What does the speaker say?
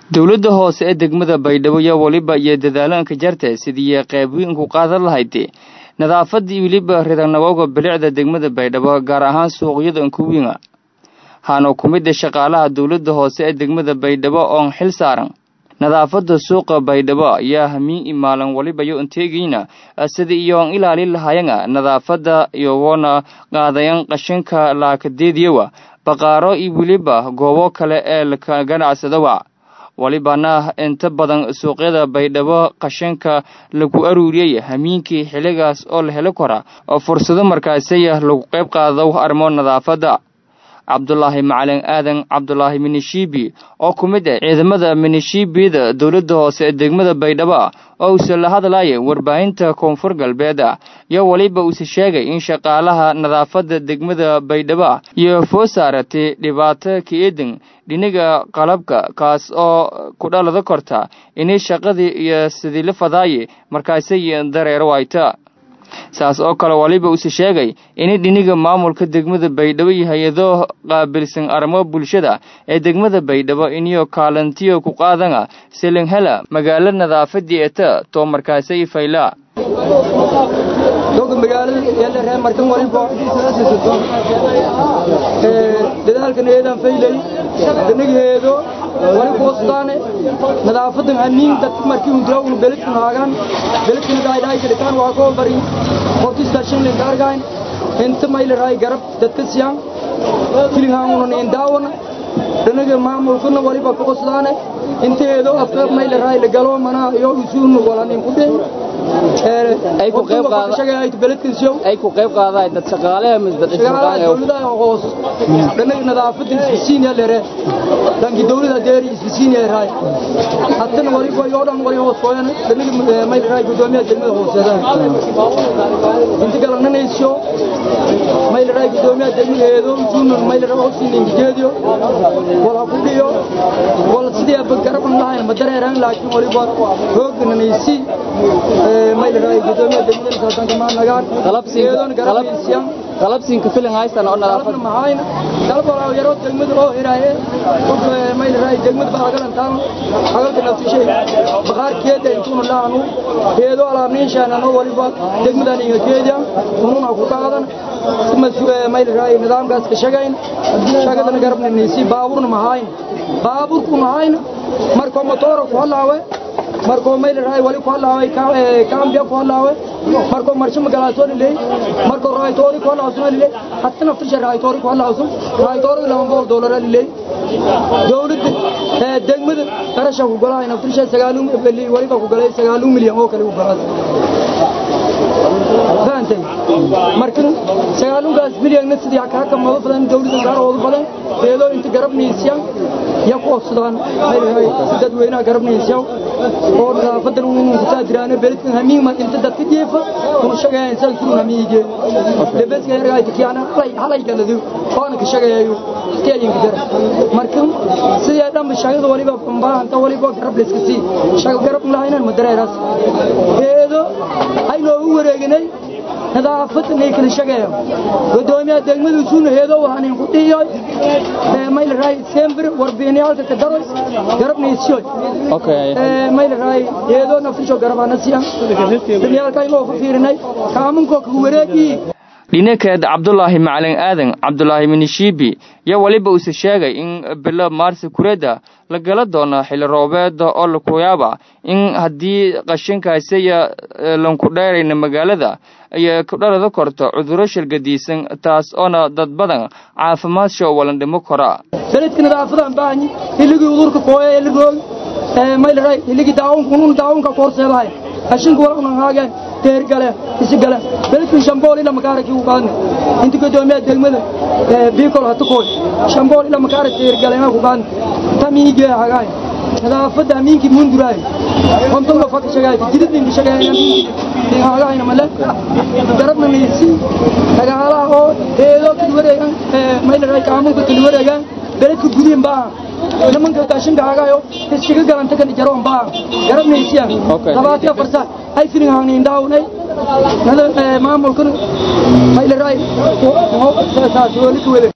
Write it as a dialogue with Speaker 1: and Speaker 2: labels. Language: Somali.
Speaker 1: dowladda hoose ee degmada baydhabo yaa weliba iyo dadaalanka jarta sidii qaybweynku qaadan lahayd nadaafadii weliba ridanabowga bilicda degmada baydhabo gaar ahaan suuqyada ankuwiinga haana ku mida shaqaalaha dowladda hoose ee degmada baydhabo oon xil saaran nadaafadda suuqa baydhabo ayaa hamiin imaalan waliba yo anteegayna sida iyoon ilaalin lahayanga nadaafadda iyogoona qaadayan qashinka laakadeediyawa baqaaro iyo weliba goobo kale ee laka ganacsadawa walibana inta badan suuqyada baydhabo qashinka lagu aruuriyey hamiinkii xilligaas oo la heli kara oo fursado markaasaya lagu qayb qaado arrimo nadaafadda cabdulaahi macalin aadan cabdulaahi minishiibi oo ku mid ah ciidamada minishiibiyada dowladda hoose ee degmada baydhabo oo uuse la hadlaya warbaahinta koonfur galbeed iyo weliba uuse sheegay in shaqaalaha nadaafadda degmada baydhabo iyo foo saaratay dhibaato ka-eedan dhiniga qalabka kaas oo ku dhalada korta inay shaqadii iyo sidii la fadaaye markaasay dareero wayta saas oo kale waliba uuse sheegay inay dhiniga maamulka degmada baydhabo iyo hay-ado qaabilsan arrimo bulshada ee degmada baydhabo iniyo kaalantiyo ku qaadana silinghela magaalo nadaafadii eta too markaasay fayla
Speaker 2: dadaalkan eedaan faylay danageedo wali kuwastaane nadaafadan hamiin dadka markii hundirawnu beledkan haagaan beledkan gaaydaay kalitaan waa koo bari hortista shinlin gaargayn inta maylaray garab dadka siyaan filinhaangunan indaawana danaga maamulkuna waliba kuwastaane inteedo afka maylaray la galo mana iyo isuunu walanin ku dheh
Speaker 3: ay ku qayb
Speaker 2: ay
Speaker 3: ku qayb qaadaan dad shaqaalaha misbad
Speaker 2: dowladaha hoos dhanaga nadaafada isbisiin lere dhanki dowlada deeri isbisiin yahay haddana wali way oo dhan wali hoos qoyan dhanaga may raay gudoomiyaha degmada hooseeda inta kale nanaysyo may raay gudoomiyaha degmadeedo juunan may raay hoosin ingeediyo wala ku dhiyo wala sidii ab garaban lahayn ma dareeraan laakiin waliba hoog nanaysi may raay gudoomiyaha degmada saasan kama nagaan
Speaker 3: qalabsiin qalabsiinka filan haystan oo nadaafad
Speaker 2: mahayna dalbala yaro degmada oo hiraaye may raay degmada baa galan taan hagalka naftishay baqaarkeeda intuuna laanu heedo alaabniishaana no waliba degmadan iyo keeda ununa ku qaadan may raay nidaamkaas ka shaqayn shaqadana garabna nisi baaburna mahayn baaburku mahayn markoo motoora ku halaawe markoo mayl raay wali ku halaaway kaambiya ku halaaway markoo marsho magalaasoo liley markoo raaytoori ku halaawsuna liley hatta naftisha raaytoori ku halaawsun raaytoori laba boqol doolara liley dowladda degmada qarasha ku golahay naftisha sagaalun waliba ku galay sagaalun milyan oo kale ku galaas fahamtay markan sagaalunkaas milyanna sidii kakamado badan dowladda gaaroodu badan eedoo inta garabniisyan ya ku ofsadaan dadweynaha garabniisyaw oo nadaafadan unu kusaadiraana beledkan hamiigma inta dadka jeefa unu shagayayn salkirun hamiige lebeska hergaayta kiyaana halay galadu waana ka shagayayo keyinka dara markan sidii dhanba shagada waliba baahanta waliba garab layska sii shaga garab lahaynan madareeraas eedo ay noogu wareeginay nadaafad nay kala shaqeeyo gudoomiyaha degmadu suuna heedo waxaan ku dhiyo mayl raay sember warbiniyalka ka daro garabnaysiyo
Speaker 3: okay
Speaker 2: mayl raay heedo nafisho garabana siya biniyalka inoo ku fiirinay kaamunko ku wareegi
Speaker 1: dhinakeed cabdulaahi macalin aadan cabdulaahi minishiibi yaa weliba uuse sheegay in bilo maarsi kureeda la gala doono xilli roobeeda oo lakuyaaba in haddii qashinkaasiya lanku dheerayna magaalada ay ku dhalada korto cuduro shilgadiisan taas oona dad badan caafimaadshoo walan dhimo kora
Speaker 2: beledka nadaafadan baahanyi hilligii udurka kooya hiligoog maylaray hilligii daawunka unun daawunka koorseedahay qashinka wala unan haageen teergale isigale beledkan shambool ila makaaraki u qaadne inta gudoomiyaha degmada biikol hatukooy shambool ila makaara teergalena ku qaadne tamiigee hagaay nadaafadda amiinkii munduraay konton la faka shagaay jididinka shagaay amiinkii hagaayna male garabna naysi dagaalaha oo eedo kali wareegan maylaray kaamunka kali wareegan beledka gudiin baa nimanka gaashinka hagaayo ishiga galanta kan jaroon baa garabnaysiyan labaatiya farsa hay filin hangnin daawnay nada maamulkan maylaray saas wali ku wele